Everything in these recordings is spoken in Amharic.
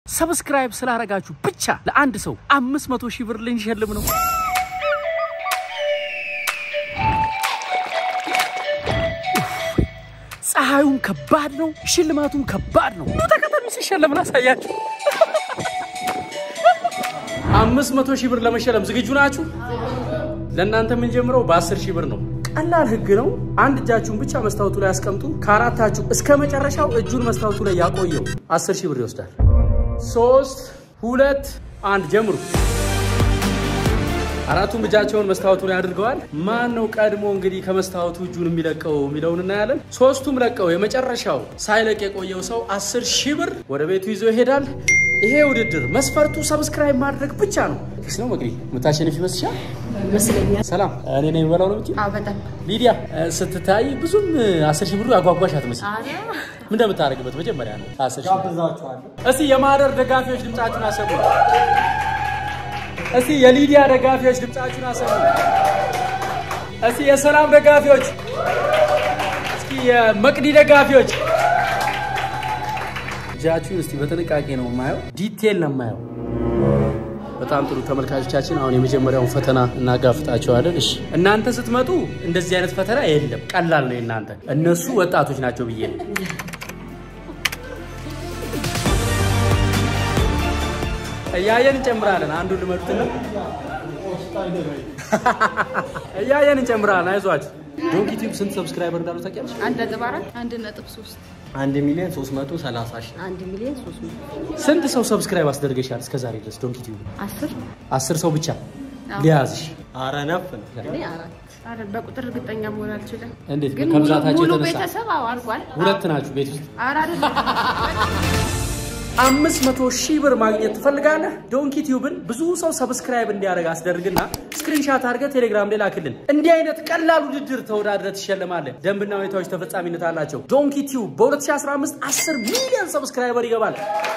ሰብስክራይብ ስላረጋችሁ ብቻ ለአንድ ሰው አምስት መቶ ሺህ ብር ልንሸልም ነው። ፀሐዩም ከባድ ነው፣ ሽልማቱም ከባድ ነው። ኑ ተከተሉ፣ ሲሸለም ላሳያችሁ። አምስት መቶ ሺህ ብር ለመሸለም ዝግጁ ናችሁ? ለእናንተ የምንጀምረው በአስር ሺህ ብር ነው። ቀላል ህግ ነው። አንድ እጃችሁን ብቻ መስታወቱ ላይ ያስቀምጡ። ከአራታችሁ እስከ መጨረሻው እጁን መስታወቱ ላይ ያቆየው አስር ሺህ ብር ይወስዳል። ሶስት ሁለት አንድ ጀምሩ። አራቱም እጃቸውን መስታወቱ ላይ አድርገዋል። ማን ነው ቀድሞ እንግዲህ ከመስታወቱ እጁን የሚለቀው የሚለውን እናያለን። ሶስቱም ለቀው የመጨረሻው ሳይለቅ የቆየው ሰው አስር ሺህ ብር ወደ ቤቱ ይዞ ይሄዳል። ይሄ ውድድር መስፈርቱ ሰብስክራይብ ማድረግ ብቻ ነው። ፊክስ ነው መግቢ የምታሸንፍ ይመስልሻል? ይመስለኛል። ሰላም እኔ ነኝ የምበላው ነው የምትይው? አዎ በጣም ሊዲያ ስትታይ ብዙም አስር ሺህ ብሩ ያጓጓሽ አትመስል። አረ ምን እንደምታደርግበት መጀመሪያ ነው አስር ሺህ እስቲ የማህደር ደጋፊዎች ድምጻችሁን አሰሙ። እስቲ የሊዲያ ደጋፊዎች ድምጻችሁን አሰሙ። እስቲ የሰላም ደጋፊዎች፣ እስኪ የመቅዲ ደጋፊዎች እጃችሁን እስቲ በጥንቃቄ ነው የማየው፣ ዲቴል ነው የማየው። በጣም ጥሩ ተመልካቾቻችን፣ አሁን የመጀመሪያውን ፈተና እናጋፍጣቸዋለን። እሺ እናንተ ስትመጡ እንደዚህ አይነት ፈተና የለም፣ ቀላል ነው የእናንተ። እነሱ ወጣቶች ናቸው ብዬ ነው። እያየን እንጨምራለን። አንዱ ልመዱትና እያየን እንጨምራለን። አይዟችሁ። ዶንኪ ቲዩብ ስንት ሰብስክራይበር እንዳሉ ታውቂያለሽ? አንድ ነጥብ አራት አንድ ነጥብ ሶስት አንድ ሚሊዮን ሶስት መቶ ሰላሳ ሺህ አንድ ሚሊዮን ሶስት መቶ ስንት ሰው ሰብስክራይብ አስደርገሻል እስከዛሬ ድረስ ዶንኪ ቲዩብ? አስር አስር ሰው ብቻ አዎ። ሊያዝሽ። አረ ነፍ ነው። እኔ አራት አረ በቁጥር እርግጠኛ መሆን አልችልም። እንዴት ግን ከብዛታቸው ሙሉ የተነሳ ቤተሰብ አዎ አልቋል። ሁለት ናችሁ ቤት ውስጥ አረ አይደለም አምስት መቶ ሺህ ብር ማግኘት ትፈልጋለህ? ዶንኪ ቲዩብን ብዙ ሰው ሰብስክራይብ እንዲያደርግ አስደርግና ስክሪንሻት አድርገህ ቴሌግራም ላይ ላክልን። እንዲህ አይነት ቀላል ውድድር ተወዳድረህ ትሸለማለህ። ደንብና ሁኔታዎች ተፈጻሚነት አላቸው። ዶንኪ ቲዩብ በ2015 10 ሚሊዮን ሰብስክራይበር ይገባል።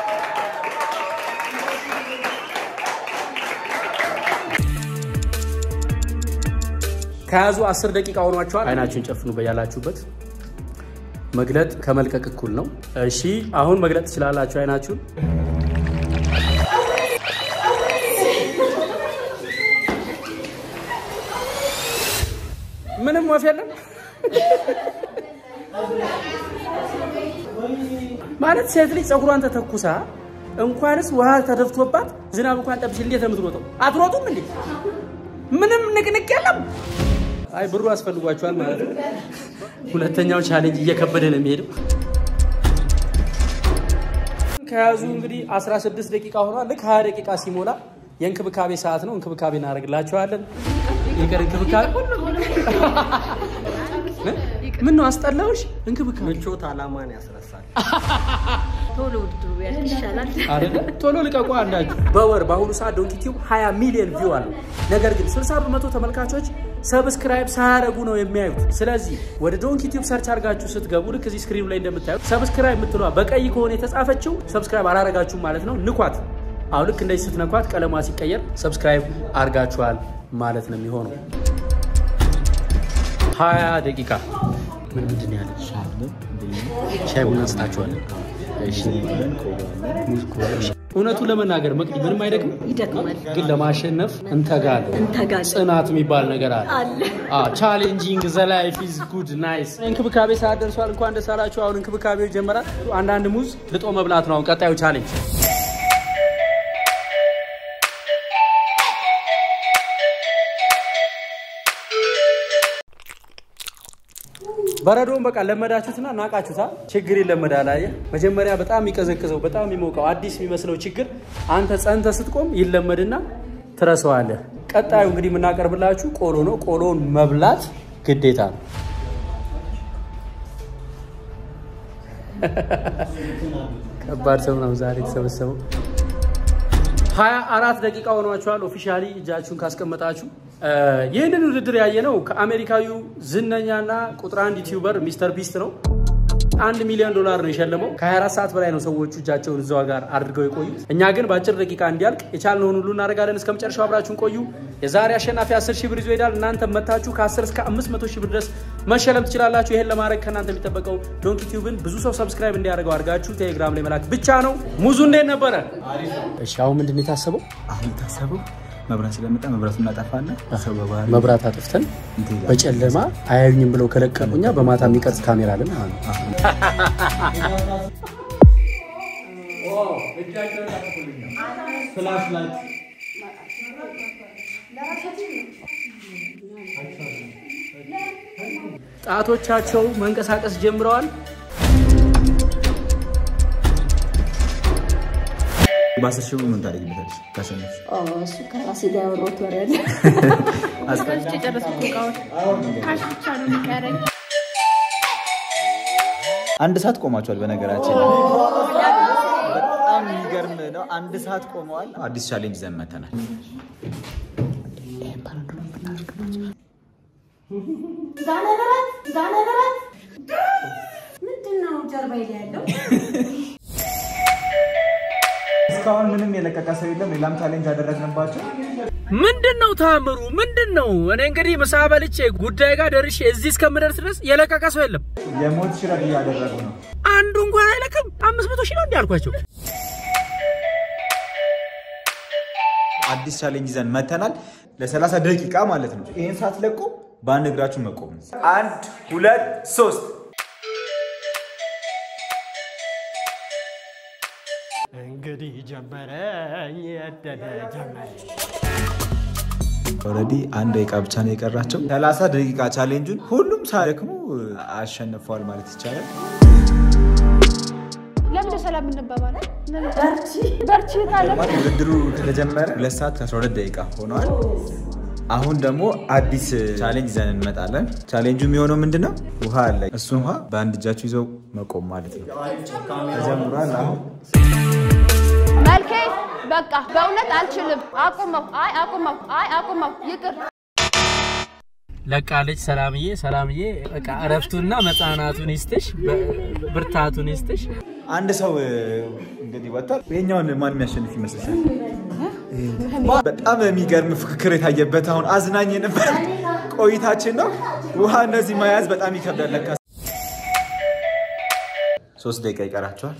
ከያዙ 10 ደቂቃ ሆኗቸዋል። አይናችሁን ጨፍኑ በያላችሁበት። መግለጥ ከመልቀቅ እኩል ነው። እሺ አሁን መግለጥ ትችላላችሁ አይናችሁን። ምንም ወፍ የለም ማለት ሴት ልጅ ፀጉሯን ተተኩሳ እንኳንስ ውሃ ተደፍቶባት ዝናብ እንኳን ጠብሽ እንዴት ነው የምትሮጠው? አትሮጡም እንዴ? ምንም ንቅንቅ የለም። አይ ብሩ አስፈልጓቸዋል ማለት ነው። ሁለተኛው ቻሌንጅ እየከበደ ነው የሚሄደው። ከያዙ እንግዲህ 16 ደቂቃ ሆኗል። ልክ 20 ደቂቃ ሲሞላ የእንክብካቤ ሰዓት ነው። እንክብካቤ እናደርግላቸዋለን። ይቅር እንክብካቤ ምን ነው አስጠላውሽ? እንክብካቤ ምቾት አላማን ያስረሳል። ቶሎ ውድድሩ ቢያልቅ ይሻላል። አይደለ? ቶሎ ልቀቁ አንዳችሁ። በወር በአሁኑ ሰዓት ዶንኪ ቲዩብ 20 ሚሊዮን ቪው አለው። ነገር ግን 60 በመቶ ተመልካቾች ሰብስክራይብ ሳያደርጉ ነው የሚያዩት። ስለዚህ ወደ ዶንኪ ቲዩብ ሰርች አድርጋችሁ ስትገቡ ልክ እዚህ ስክሪኑ ላይ እንደምታዩት ሰብስክራይብ የምትለዋ በቀይ ከሆነ የተጻፈችው ሰብስክራይብ አላረጋችሁም ማለት ነው። ንኳት። አሁን ልክ እንደዚህ ስትነኳት ቀለሟ ሲቀየር ሰብስክራይብ አድርጋችኋል ማለት ነው የሚሆነው። 20 ደቂቃ ምን ምንድን ነው ያለ? ሻይ ቡና እንስጣችኋለን። እሺ። እውነቱን ለመናገር መቅዲ ምንም አይደግም፣ ይደክማል። ግን ለማሸነፍ እንተጋለን። እንተጋለን። ጽናት የሚባል ነገር አለ። አለ። ቻሌንጂንግ ዘ ላይፍ ኢዝ ጉድ ናይስ። እንክብካቤ ሰዓት ደርሷል። እንኳን ደስ አላችሁ። አሁን እንክብካቤው ይጀመራል። አንዳንድ ሙዝ ልጦ መብላት ነው አሁን ቀጣዩ ቻሌንጅ። በረዶውን በቃ ለመዳችሁትና ናቃችሁታ። ችግር ይለመዳል። አየህ መጀመሪያ በጣም የሚቀዘቅዘው በጣም የሚሞቀው አዲስ የሚመስለው ችግር አንተ ጸንተ ስትቆም ይለመድና ትረሳዋለህ። ቀጣዩ እንግዲህ የምናቀርብላችሁ ቆሎ ነው። ቆሎውን መብላት ግዴታ ነው። ከባድ ሰው ነው ዛሬ የተሰበሰበው። ሀያ አራት ደቂቃ ሆኗችኋል። ኦፊሻሊ እጃችሁን ካስቀመጣችሁ ይህንን ውድድር ያየነው ከአሜሪካዊው ዝነኛና ቁጥር አንድ ዩቲዩበር ሚስተር ቢስት ነው። አንድ ሚሊዮን ዶላር ነው የሸለመው። ከ24 ሰዓት በላይ ነው ሰዎቹ እጃቸውን እዛው ጋር አድርገው የቆዩት። እኛ ግን በአጭር ደቂቃ እንዲያልቅ የቻልነውን ሁሉ እናደርጋለን። እስከ መጨረሻው አብራችሁን ቆዩ። የዛሬ አሸናፊ 10 ሺህ ብር ይዞ ይሄዳል። እናንተ መታችሁ ከ10 እስከ 500 ሺህ ብር ድረስ መሸለም ትችላላችሁ። ይሄን ለማድረግ ከእናንተ የሚጠበቀው ዶንኪ ቲዩብን ብዙ ሰው ሰብስክራይብ እንዲያደርገው አድርጋችሁ ቴሌግራም ላይ መላክ ብቻ ነው። ሙዙ እንዴት ነበረ? እሺ አሁን ምንድን ነው የታሰበው? አሁን የታሰበው መብራት ስለመጣ መብራቱን እናጠፋለን። ሰው በባህሪ መብራት አጥፍተን እንትን ይላል። በጨለማ አያዩኝም ብለው ከለቀቁ እኛ በማታ የሚቀርጽ ካሜራ አለን ማለት ነው። ጣቶቻቸው መንቀሳቀስ ጀምረዋል። በአስር ሺህ ብር ምን ታደርጊበታለሽ? ካሸነፍሽ እሱ ከራሴ ጋር ያወራሁት ወሬ አለ። ገዝቼ የጨረስኩት እቃዎች ካሽ ብቻ ነው የሚቀረኝ። አንድ ሰዓት ቆማቸዋል። በነገራችን ላይ በጣም የሚገርም ነው። አንድ ሰዓት ቆመዋል። አዲስ ቻሌንጅ ይዘን መተናል። ዛነበራት ዛነበራት ምንድን ነው ጀርባ ላይ ያለው? እስካሁን ምንም የለቀቀ ሰው የለም። ሌላም ቻሌንጅ ያደረግንባቸው ምንድን ነው ታምሩ? ምንድን ነው? እኔ እንግዲህ ምሳ በልቼ ጉዳይ ጋር ደርሼ እዚህ እስከምደርስ ድረስ የለቀቀ ሰው የለም። የሞት ሽረት እያደረጉ ነው። አንዱ እንኳን አይለቅም። አምስት መቶ ሺህ ነው እንዲ አልኳቸው። አዲስ ቻሌንጅ ይዘን መተናል። ለ30 ደቂቃ ማለት ነው። ይህን ሳትለቁ በአንድ እግራችሁ መቆም ነው። አንድ ሁለት ሶስት እንግዲህ ጀመረ የደደ ጀመረ ኦልሬዲ አንድ ደቂቃ ብቻ ነው የቀራቸው። 30 ደቂቃ ቻሌንጁን ሁሉም ሳይደክሙ አሸንፈዋል ማለት ይቻላል። ለምንድን ሰላም እንባባላል? በርቺ በርቺ ካለ ውድድሩ ከተጀመረ ሁለት ሰዓት ከ12 ደቂቃ ሆነዋል። አሁን ደግሞ አዲስ ቻሌንጅ ይዘን እንመጣለን። ቻሌንጁ የሚሆነው ምንድን ነው? ውሃ አለ። እሱን ውሃ በአንድ እጃችሁ ይዘው መቆም ማለት ነው። ተጀምሯል አሁን መልኬ በቃ በእውነት አልችልም። አቁመው። አይ አቁመው። አይ አቁመው። ይቅር ለቃለች ሰላምዬ። ሰላምዬ በቃ እረፍቱና መጽናናቱን ይስጥሽ፣ በ- ብርታቱን ይስጥሽ። አንድ ሰው እ, እንግዲህ ወጥቷል። ይሄኛውን ማን የሚያሸንፍ ይመስልሻል? በጣም የሚገርም ፍክክር የታየበት አሁን አዝናኝ የነበረ ቆይታችን ነው። ውሃ እነዚህ መያዝ በጣም ይከብዳል ለካ። ሶስት ደቂቃ ይቀራቸዋል።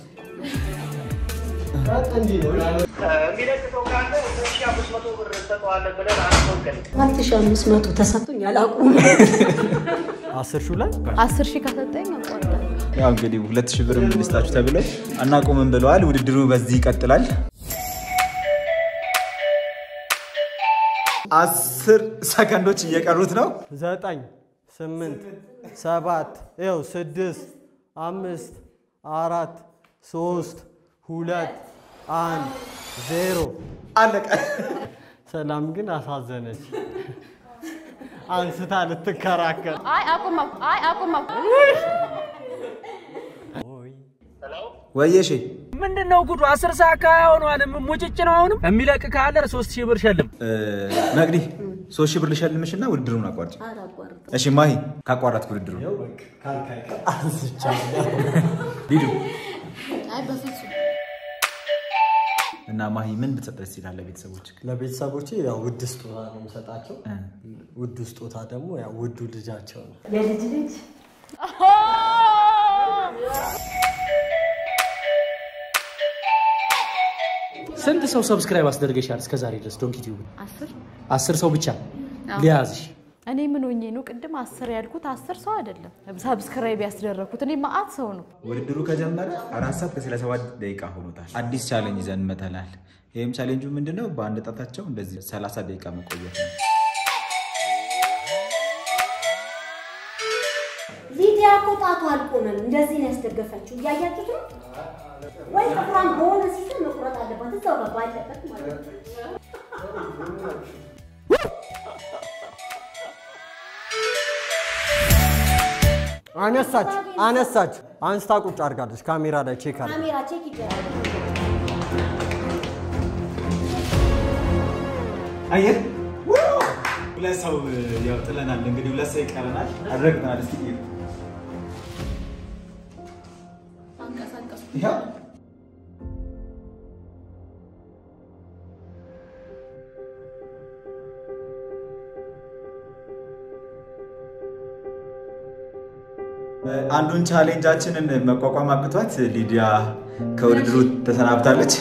አራት ሺህ አምስት መቶ ተሰጥቶኝ አላውቅም። አስር ሺህ ላይ አስር ሺህ ከሰጠኝ አቋርጣለሁ። ያው እንግዲህ ሁለት ሺህ ብር ልስጣችሁ ተብለው አናቆምም ብለዋል። ውድድሩ በዚህ ይቀጥላል። አስር ሰከንዶች እየቀሩት ነው። ዘጠኝ ስምንት ሰባት ይኸው ስድስት አምስት አራት ሶስት ሁለት አንድ ዜሮ አለቀ። ሰላም ግን አሳዘነች። አንስታ ልትከራከር አይ አቁመው። አይ አቁመው። ወየሼ ምንድን ነው ጉዱ? አስር ሰዓት ከሆኗል። ሙጭጭ ነው። አሁንም የሚለቅ ካለ ሶስት ሺህ ብር ሸልም። እ፣ መቅዲ ሶስት ሺህ ብር ልሸልምሽ እና ውድድሩን አቋርጭ። እሺ ማሂ ካቋረጥክ ውድድሩ ሊዱ አይ በፍጹም እና ማሂ ምን ብትሰጥ ደስ ይላል ለቤተሰቦች? ለቤተሰቦቼ ያው ውድ ስጦታ ነው የምሰጣቸው። ውዱ ስጦታ ደግሞ ያው ውዱ ልጃቸው ነው። የልጅ ልጅ ስንት ሰው ሰብስክራይብ አስደርገሻል እስከ ዛሬ ድረስ ዶንኪ ቲዩብ? አስር አስር ሰው ብቻ ሊያዝሽ። እኔ ምን ሆኜ ነው ቅድም አስር ያልኩት? አስር ሰው አይደለም ሰብስክራይብ ያስደረግኩት እኔ ማአት ሰው ነው። ውድድሩ ከጀመረ አራት ሰዓት ከሰላሳ ሰባት ደቂቃ ሆኖታል። አዲስ ቻሌንጅ ይዘን እንመጣለን። ይህም ቻሌንጁ ምንድነው? በአንድ ጣታቸው እንደዚህ 30 ደቂቃ መቆየት ነው። ሊዲያ እኮ ጣቷ አልቆመም። እንደዚህ ነው ያስደገፈችው። እያያችሁት ነው ወይ? ጥፍሯን በሆነ ሲስተም መቁረጥ አለባት። እዛው ጋር ባለበት ማለት ነው። አነሳች አነሳች አንስታ ቁጭ አድርጋለች። ካሜራ ላይ ቼክ አድርጋ ካሜራ ቼክ ይደረግ። አየህ ሁለት ሰው ያው ጥለናል። እንግዲህ ሁለት ሰው ይቀረናል። አድረግናል። እስኪ እዩ። ይኸው አንዱን ቻሌንጃችንን መቋቋም አቅቷት ሊዲያ ከውድድሩ ተሰናብታለች።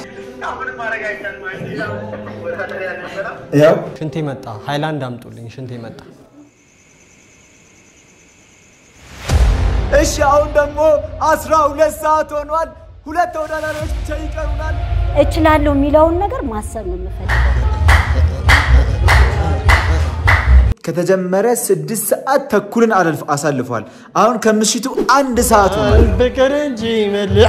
ያው ሽንቴ መጣ። ሃይላንድ አምጡልኝ። ሽንቴ መጣ። እሺ፣ አሁን ደግሞ አስራ ሁለት ሰዓት ሆኗል። ሁለት ተወዳዳሪዎች ብቻ ይቀሩናል። እችላለሁ የሚለውን ነገር ማሰብ ነው የምፈልገው። ከተጀመረ ስድስት ሰዓት ተኩልን አለልፍ- አሳልፏል። አሁን ከምሽቱ አንድ ሰዓት ሆኗል። ፍቅር እንጂ መልአ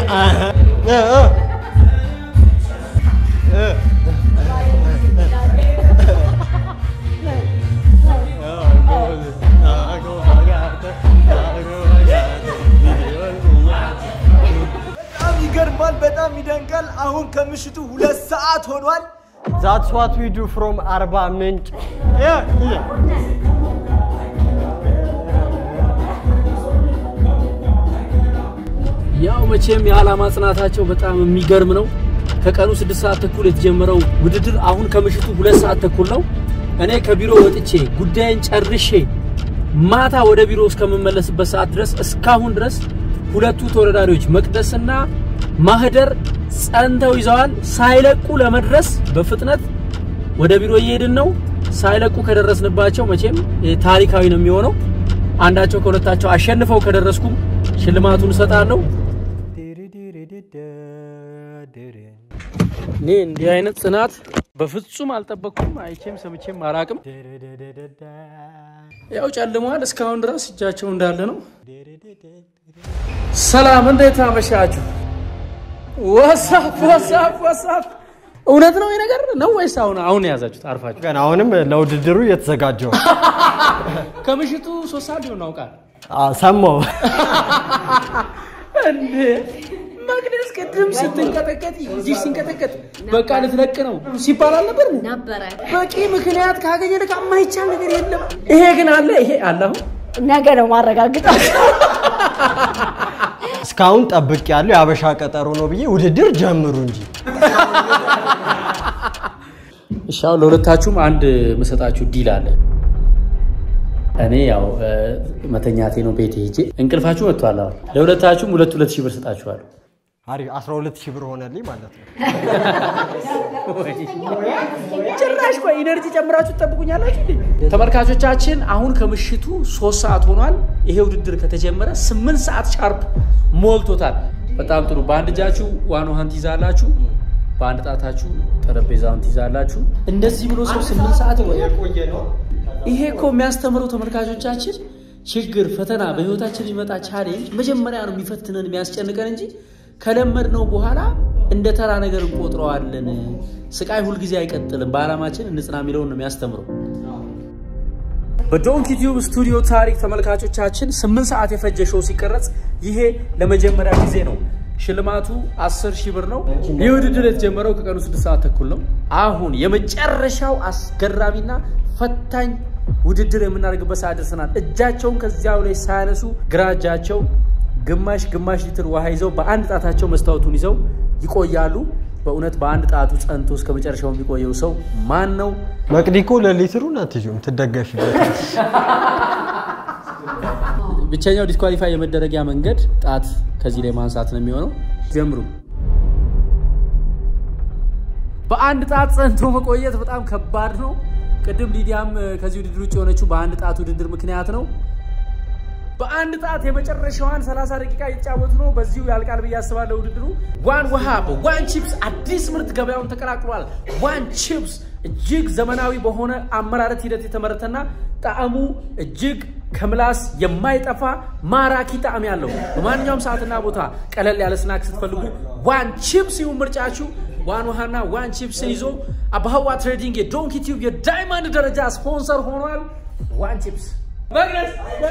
በጣም ይገርማል። በጣም ይደንቃል። አሁን ከምሽቱ ሁለት ሰዓት ሆኗል። ዛትስ ዋት ዊ ዱ ፍሮም አርባ ምንጭ ያው መቼም የዓላማ ጽናታቸው በጣም የሚገርም ነው። ከቀኑ ስድስት ሰዓት ተኩል የተጀመረው ውድድር አሁን ከምሽቱ ሁለት ሰዓት ተኩል ነው። እኔ ከቢሮ ወጥቼ ጉዳይን ጨርሼ ማታ ወደ ቢሮ እስከምመለስበት ሰዓት ድረስ እስካሁን ድረስ ሁለቱ ተወዳዳሪዎች መቅደስና ማህደር ጸንተው ይዘዋል። ሳይለቁ ለመድረስ በፍጥነት ወደ ቢሮ እየሄድን ነው። ሳይለቁ ከደረስንባቸው መቼም ይሄ ታሪካዊ ነው የሚሆነው። አንዳቸው ከሁለታቸው አሸንፈው ከደረስኩም ሽልማቱን እሰጣለሁ። እኔ እንዲህ አይነት ጽናት በፍጹም አልጠበቅኩም። አይቼም ሰምቼም አላቅም። ያው ጨልሟል። እስካሁን ድረስ እጃቸው እንዳለ ነው። ሰላም፣ እንዴት አመሻችሁ? ወሳፍ ወሳፍ ወሳፍ። እውነት ነው ይሄ ነገር ነው ወይስ አሁን አሁን የያዛችሁት አርፋችሁ? ገና አሁንም ለውድድሩ እየተዘጋጀው ነው። ከምሽቱ ሶስት ሰዓት ሊሆን አውቃል አ፣ ሰማሁ። እንዴ መቅደስ ቅድም ስትንቀጠቀጥ እጅሽ ሲንቀጠቀጥ በቃ ልትለቅ ነው ሲባል አልነበር? ነበረ በቂ ምክንያት ካገኘ ለካ የማይቻል ነገር የለም። ይሄ ግን አለ፣ ይሄ አለ። አሁን ነገ ነው ማረጋግጠው። እስካሁን ጠብቅ ያለው የአበሻ ቀጠሮ ነው ብዬ ውድድር ጀምሩ እንጂ እሺ፣ አሁን ለሁለታችሁም አንድ የምሰጣችሁ ዲል አለ። እኔ ያው እ፣ መተኛቴ ነው ቤት ሄጄ እንቅልፋችሁ መጥቷል። አሁን ለሁለታችሁም ሁለት ሁለት ሺህ ብር ሰጣችኋለሁ። አሪፍ 12 ሺህ ብር ሆነልኝ ማለት ነው። ጭራሽ ቆይ ኢነርጂ ጨምራችሁ ትጠብቁኛላችሁ እንዴ? ተመልካቾቻችን አሁን ከምሽቱ ሶስት ሰዓት ሆኗል። ይሄ ውድድር ከተጀመረ ስምንት ሰዓት ሻርፕ ሞልቶታል። በጣም ጥሩ። በአንድ እጃችሁ ዋን ውሃን ትይዛላችሁ፣ በአንድ ጣታችሁ ጠረጴዛውን ትይዛላችሁ። እንደዚህ ብሎ ሰው ስምንት ሰዓት የቆየ ነው። ይሄ እኮ የሚያስተምረው ተመልካቾቻችን ችግር፣ ፈተና በህይወታችን የሚመጣ ቻሌንጅ መጀመሪያ ነው የሚፈትነን የሚያስጨንቀን እንጂ ከለመድነው በኋላ እንደ ተራ ነገር እንቆጥረዋለን። ስቃይ ሁልጊዜ አይቀጥልም፣ በዓላማችን እንጽና የሚለውን ነው የሚያስተምረው። በዶንኪ ቲዩብ ስቱዲዮ ታሪክ ተመልካቾቻችን ስምንት ሰዓት የፈጀ ሾው ሲቀረጽ ይሄ ለመጀመሪያ ጊዜ ነው። ሽልማቱ 10 ሺህ ብር ነው። ይህ ውድድር የተጀመረው ከቀኑ 6 ሰዓት ተኩል ነው። አሁን የመጨረሻው አስገራሚና ፈታኝ ውድድር የምናደርግበት ሰዓት ደርሰናል። እጃቸውን ከዚያው ላይ ሳያነሱ ግራ እጃቸው ግማሽ ግማሽ ሊትር ውሃ ይዘው በአንድ ጣታቸው መስታወቱን ይዘው ይቆያሉ። በእውነት በአንድ ጣቱ ጸንቶ እስከ መጨረሻው የሚቆየው ሰው ማን ነው? መቅዲኮ ለሊትሩን አትይዙም ትደገፊበት ብቸኛው ዲስኳሊፋይ የመደረጊያ መንገድ ጣት ከዚህ ላይ ማንሳት ነው የሚሆነው። ጀምሩ። በአንድ ጣት ጸንቶ መቆየት በጣም ከባድ ነው። ቅድም ሊዲያም እ፣ ከዚህ ውድድር ውጭ የሆነችው በአንድ ጣት ውድድር ምክንያት ነው። በአንድ ጣት የመጨረሻዋን 30 ደቂቃ እየተጫወቱ ነው። በዚሁ ያልቃል ብዬ አስባለሁ ውድድሩ። ዋን ውሃ በዋን ቺፕስ አዲስ ምርት ገበያውን ተቀላቅሏል። ዋን ቺፕስ እጅግ ዘመናዊ በሆነ አመራረት ሂደት የተመረተና ጣዕሙ እጅግ ከምላስ የማይጠፋ ማራኪ ጣዕም ያለው በማንኛውም ሰዓትና ቦታ ቀለል ያለ ስናክ ስትፈልጉ ዋን ቺፕስ ይሁን ምርጫችሁ። ዋን ውሃና ዋን ቺፕስን ይዞ አባህዋ ትሬዲንግ የዶንኪ ቲዩብ የዳይመንድ ደረጃ ስፖንሰር ሆኗል። ዋን ቺፕስ መቅደስ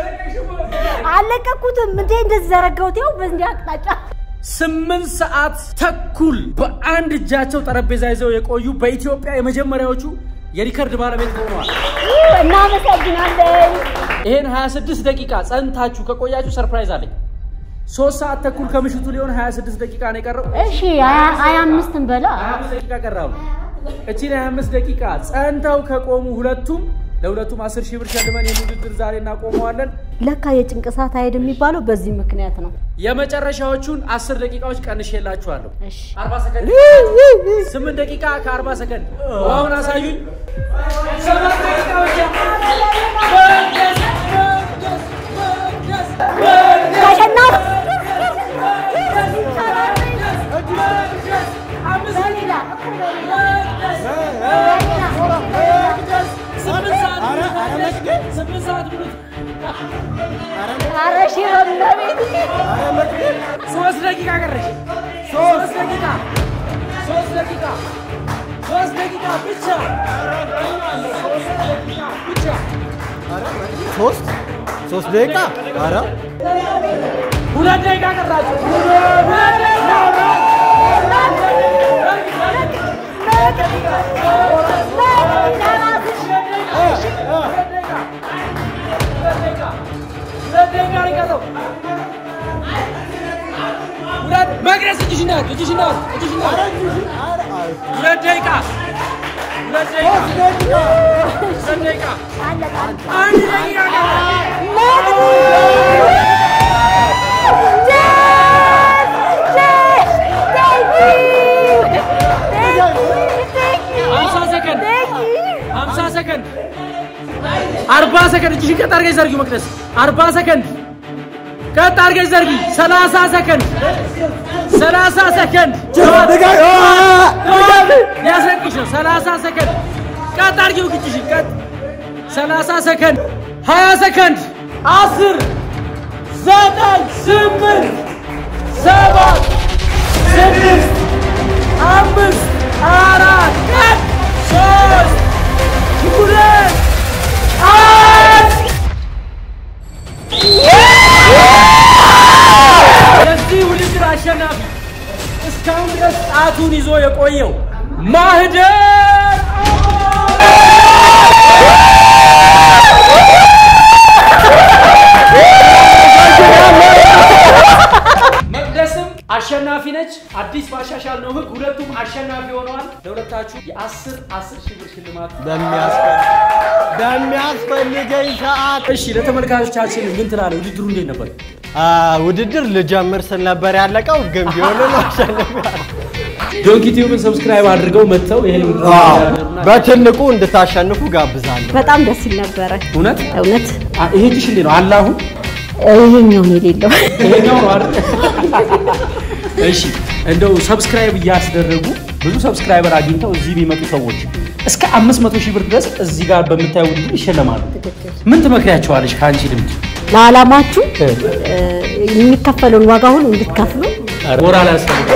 አለቀኩትም እንዴ እንደዚህ ዘረጋሁት። ያው በዚህ አቅጣጫ ስምንት ሰዓት ተኩል በአንድ እጃቸው ጠረጴዛ ይዘው የቆዩ በኢትዮጵያ የመጀመሪያዎቹ የሪከርድ ባለቤት ሆነዋል። እናመሰግናለን። ይሄን 26 ደቂቃ ጸንታችሁ ከቆያችሁ ሰርፕራይዝ አለኝ። ሶስት ሰዓት ተኩል ከምሽቱ ሊሆን 26 ደቂቃ ነው የቀረው። እሺ ሀያ- ሀያ አምስትን በላ 25 ደቂቃ ቀራሉ። እቺን 25 ደቂቃ ጸንተው ከቆሙ ሁለቱም ለሁለቱም 10 ሺህ ብር ሸልመን ይህን ውድድር ዛሬ እናቆመዋለን። ለካ የጭንቅ ሰዓት አይሄድ የሚባለው በዚህ ምክንያት ነው። የመጨረሻዎቹን 10 ደቂቃዎች ቀንሼላችኋለሁ። እሺ 40 ሰከንድ 8 ደቂቃ ከ40 ሰከንድ አሁን አሳዩኝ። ሰባት ደቂቃ ብቻ። መቅደስ፣ መቅደስ፣ መቅደስ፣ መቅደስ፣ ተሸናፊ መቅደስ፣ አምስት ደቂቃ ስምንት ሰዓት ስምንት ሰዓት ብሉት። ኧረ ሺህ በእመቤቴ ሶስት ደቂቃ ቀረሽ። ሶስት ደቂቃ ሶስት ደቂቃ ሶስት ደቂቃ ብቻ ሶስት ደቂቃ ብቻ ሶስት ሶስት ደቂቃ ኧረ ሁለት ደቂቃ ቀራችሁ። ሁለት ደቂቃ ሁለት ደቂቃ ነው የቀረው። ሁለት መቅደስ እጅሽን ናት እጅሽን ናት እጅሽን ናት። ሁለት ደቂቃ ሁለት ደቂቃ ሁለት ደቂቃ አንድ ደቂቃ ቀረ። ሀምሳ ሰከንድ ሀምሳ ሰከንድ አርባ ሰከንድ እጅሽን ቀጥ አድርገሽ ዘርጊው መቅደስ አርባ ሰከንድ ቀጥ አድርገሽ ዘርጊ ሰላሳ ሰከንድ ሰላሳ ሰከንድ ሊያስለቅሽ ነው ሰላሳ ሰከንድ ቀጥ አድርጊው እጅሽን ቀጥ ሰላሳ ሰከንድ ሀያ ሰከንድ አስር ዘጠኝ ስምንት ሰባት ስድስት አምስት አራት ሶስት ሁለት አንድ የዚህ ውድድር አሸናፊ እስካሁን ድረስ ጣቱን ይዞ የቆየው ማህደር መቅደስም አሸናፊ ነች። አዲስ ባሻሻል ነው ህግ ሁለቱም አሸናፊ ሆነዋል። ለሁለታችሁ የአስር አስር ሺህ ብር ሽልማት በሚያስፈልገኝ ሰዓት እሺ ለተመልካቾቻችን ምን ትላለህ? ውድድሩ እንዴት ነበር? አ፣ ውድድር ልጀምር ስል ነበር ያለቀው፣ ግን ቢሆንም አሸንፊያለሁ። ዶንኪ ቲዩብን ሰብስክራይብ አድርገው መጥተው ይሄ ውድድር ያደርጉና በትልቁ እንድታሸንፉ ጋብዛለሁ። በጣም ደስ ይል ነበረ እውነት እውነት። አ- ይሄ እጅሽ እንዴት ነው? አለ አሁን ይሄኛው ነው የሌለው። ይሄኛው ነው አይደል? እሺ እንደው ሰብስክራይብ እያስደረጉ ብዙ ሰብስክራይበር አግኝተው እዚህ የሚመጡ ሰዎች እስከ 500 ሺህ ብር ድረስ እዚህ ጋር በምታየው ውድድር ይሸለማሉ። ምን ትመክሪያቸዋለሽ ከአንቺ ልምድ? ለዓላማችሁ እ፣ የሚከፈለውን ዋጋ ሁሉ እንድትከፍሉ ሞራል ያስፈልጋል።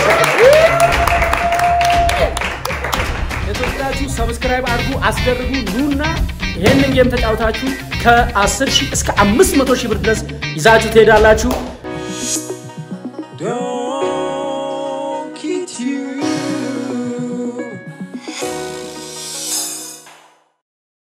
የተወደዳችሁ ሰብስክራይብ አድርጉ፣ አስደርጉ። ኑና ይሄንን ጌም ተጫውታችሁ ከ10 ሺህ እስከ 500 ሺህ ብር ድረስ ይዛችሁ ትሄዳላችሁ። Don't